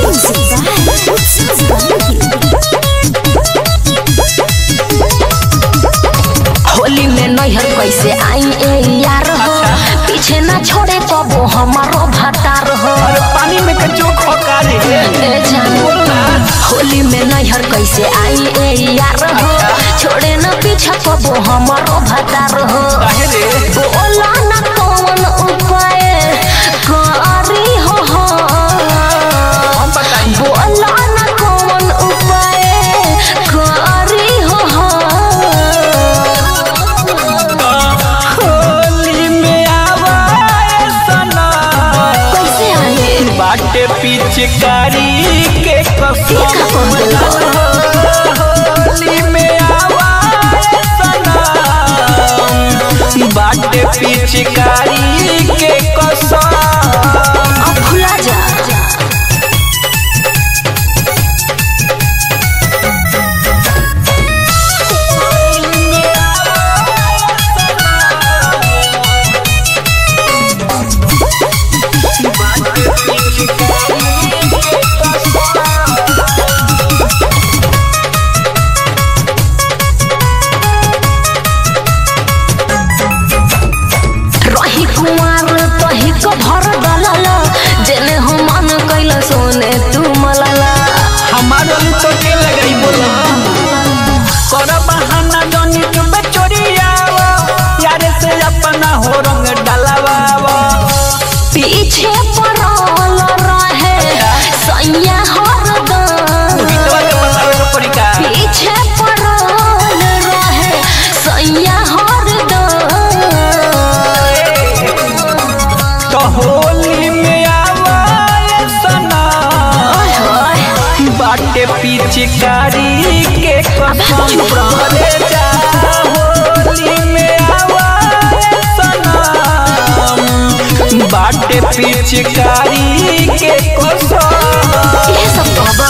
होली में नैहर कैसे आई ए यार हो पीछे ना छोड़े कबो हमारो भतार हो अरे पानी में कचो खोका रे ए जान होली में नैहर कैसे आई ए यार हो छोड़े ना पीछा कबो हमारो भतार हो काहे रे बोला ना कौन उपाय करी हो हो हम बताई बोला ना कौन उपाय करी हो हो होली में आवा सना कैसे आए बाटे पिचकारी के ये का कौन दिल कसम होली में आवा सना बाटे पिचकारी के कसम अब भुला जा रही कुमार तही को भर डलल जेने हम मन कैल सोने तू मलला हमारो तो के लगाई बोला कर बहाना जनी चुबे चोरियावा यारे से अपना हो रंग डलवावा पीछे पड़ल रहे सैया हरदम गीतवा के बतावे के पड़ी का पीछे पड़ल रहे सैया हरदम तो होली में आवा ये सना ओए होए बाटे पिचकारी के कसम चुप रहो। रे जा होली में आवा ये सना बाटे पिचकारी के कसम ये सब कहबा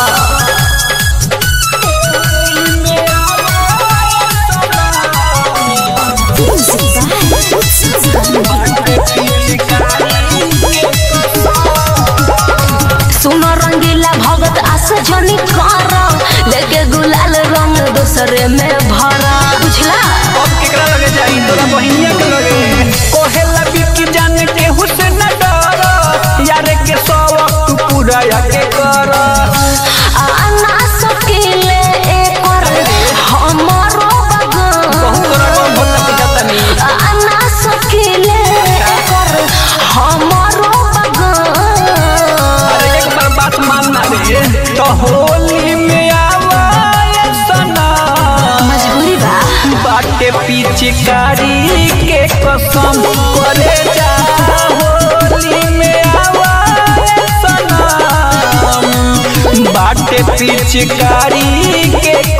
सुनो रंगीला भगत आस जनी कर लेके गुलाल रंग दूसरे में भरा बुझला अब केकरा लगे जाई तोरा बहिनिया के लगे कोहेला बिकी जान के हुस्न डर यार के शौक तू पूरा के कर आना सकीले एकर हमरो बगन बहुत तोरा कौन भोला के जाता नहीं आना सकीले एकर हमरो बगन अरे एक बार बात मानना रे तो होली में आवा ये सना मजबूरी बा बाटे पिचकारी के कसम करे जा होली में आवा ये सना बाटे पिचकारी के